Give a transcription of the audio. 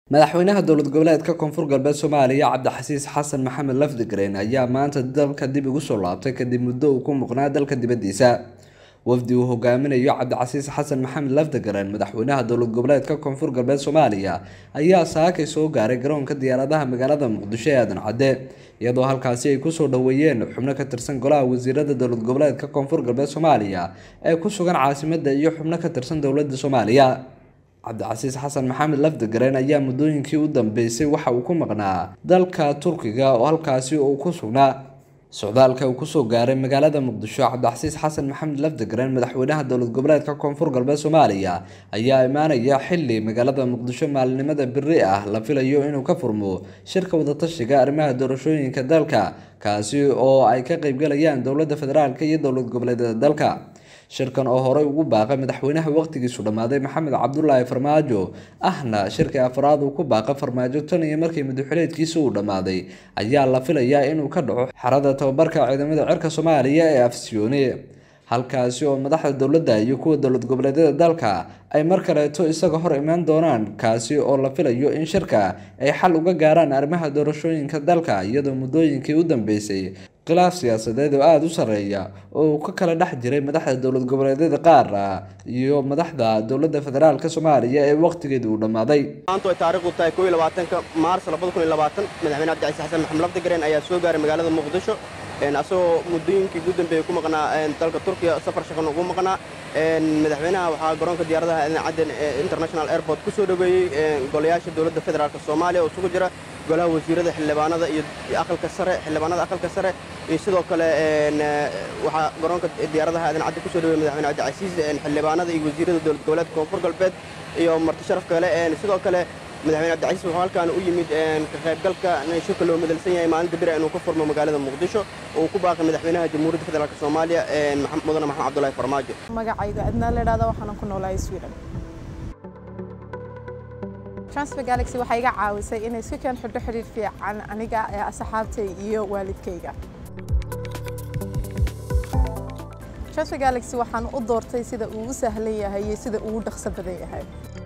madaxweynaha dowlad goboleedka koonfur galbeed soomaaliya cabdixasiis xasan maxamed lafdigreen ayaa maanta dalka dib ugu soo laabtay kadib muddo uu ku muqnaa dalka dibadiisa wafdi uu hogaaminayo cabdicasiis xasan maxamed lafdigreen madaxweynaha dowlad goboleedka koonfur galbeed soomaaliya ayaa saakay soo gaaray garoonka diyaaradaha magaalada muqdisho ee aadan cadde iyadoo halkaasi ay kusoo dhoweeyeen xubno ka tirsan golaha wasiirada dowlad goboleedka koonfur galbeed soomaaliya ee ku sugan caasimada iyo xubno ka tirsan dowlada soomaaliya cabdicasiis xasan maxamed lafdigreen ayaa muddooyinkii u dambeysay waxa uu ku maqnaa dalka turkiga oo halkaasi uu ku sugnaa socdaalka uu kusoo gaaray magaalada muqdisho cabdicasiis xasan maxamed lafdigreen madaxweynaha dowlad goboleedka koonfur galbeed soomaaliya ayaa imaanaya xili magaalada muqdisho maalinimada beri ah la filayo inuu ka furmo shirka wadatashiga arrimaha doorashooyinka dalka kaasi oo ay ka qeybgalayaan dowlada federaalk iyo dowlad goboleedyada dalka shirkan oo horey ugu baaqay madaxweynaha waqtigiisu dhammaaday maxamed cabdulaahi farmaajo ahna shirkii afraad uu ku baaqay farmaajo tan iyo markii madaxweyneedkiisa uu dhammaaday ayaa la filayaa inuu ka dhaco xerada tababarka ciidamada cirka soomaaliya ee afsiyoone halkaasi oo madaxda dowladda iyo kuwa dowlad goboleedyada dalka ay mar kaleeto isaga hor imaan doonaan kaasi oo la filayo in shirka ay xal uga gaaraan arrimaha doorashooyinka dalka iyadoo muddooyinkii u dambeysay khilaaf siyaasadeed oo aada u sarreeya oo uu ka kala dhex jiray madaxda dowlad goboleedyada qaar iyo madaxda dowladda federaalk soomaaliya ee waqtigeeda uu dhammaaday maanta ay taariikhdu tahay koo iyo labaatanka maars labada kun iyo labaatan madaxweyne cabdicasiis xasan maxamed lafdigareen ayaa soo gaaray magaalada muqdisho asagoo muddooyinkii ugu dambeeyey ku maqnaa dalka turkiya safar shaqan ugu maqnaa madaxweynaha waxaa garoonka diyaaradaha aadan cadden international airport ku soo dhoweeyey golayaasha dowladda federaalk soomaaliya oo isugu jira golaha wasiirada xildhibaanada iyo aqalka sare xildhibaanada aqalka sare iyo sidoo kale waxaa garoonka diyaaradaha aadan cadde ku soo dhoweeyey madaxweyne cabdicasiis xildhibaanada iyo wasiirada dowlad goboleedka koonfur galbeed iyo marti sharaf kale sidoo kale madaxweyne cabdicasiis wuxuu halkaan u yimid ka qaybgalka shirka loo madalsan yahay maalinta bira inuu ka furmo magaalada muqdisho oo uu ku baaqay madaxweynaha jamhuuriyadda federaalk soomaaliya mudane maxamed cabdulaahi farmaajo magacayga adnaa la idhahda waxaanan ku noolahay sweden transfer galaxy waxay iga caawisay inay iska keen xidho xidhiir fiican aniga ee asxaabtay iyo waalidkayga transfer galaxy waxaan u doortay sida uu u sahlan yahay iyo sida uu u dhaqso badan yahay